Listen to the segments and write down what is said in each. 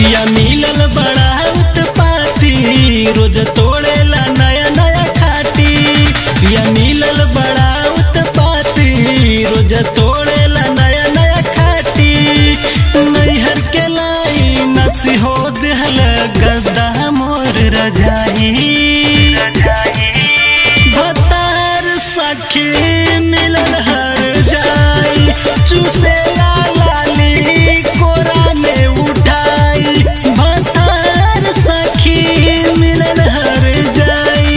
पिया मिलल बड़ा उत्पाती रोज तोड़ेला नया नया खाटी पिया मिलल बड़ा उत्पाती रोज तोड़ेला नया नया खाटी नैहर के लाई नसी हो देहल गद्दा मोर रजाई भतार सखी मिलल हर जाई चूसे लाली कोरा में उठाई भतार सखी मिलल हर जाई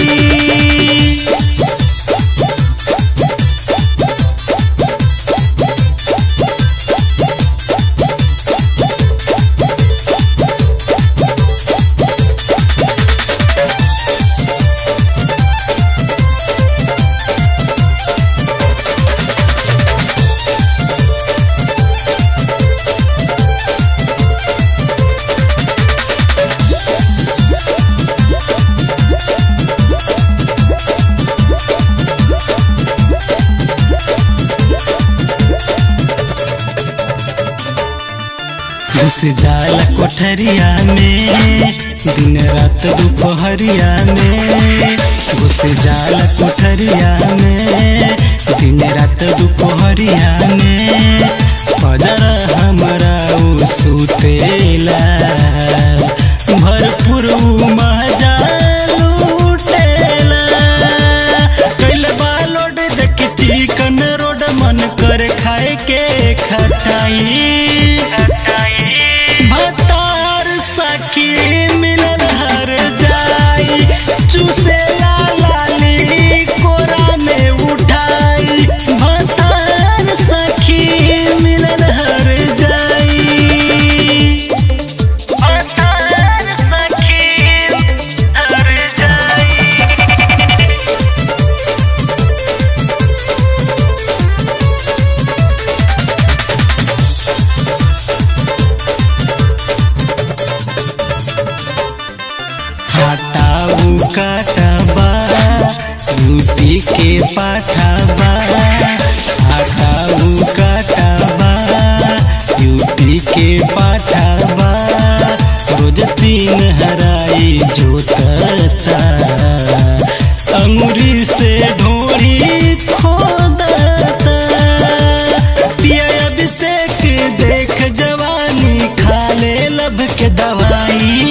घुस जाला कोठरिया में दिन रात दोपहरिया में घुस जाला कोठरिया में दिन रात दोपहरिया में पदर हमरा उ सुतेला भरपूर उ मजा लूटेला कैले बालोड देख चिकन रोड मन कर खाए के खटाई भतार सखी मिलल हर जाई चूसे लाली कोरा में उठाई भतार सखी मिलल हर जाई भतार सखी हर जाई हटाऊ काटबा यूपी के पाठबा हटाऊ काटबा यूपी के पाठबा रोज तीन हराई जोतता अंगुरी से ढोरी खोदता पिया अभिषेक देख जवानी खा ले लब के दवाई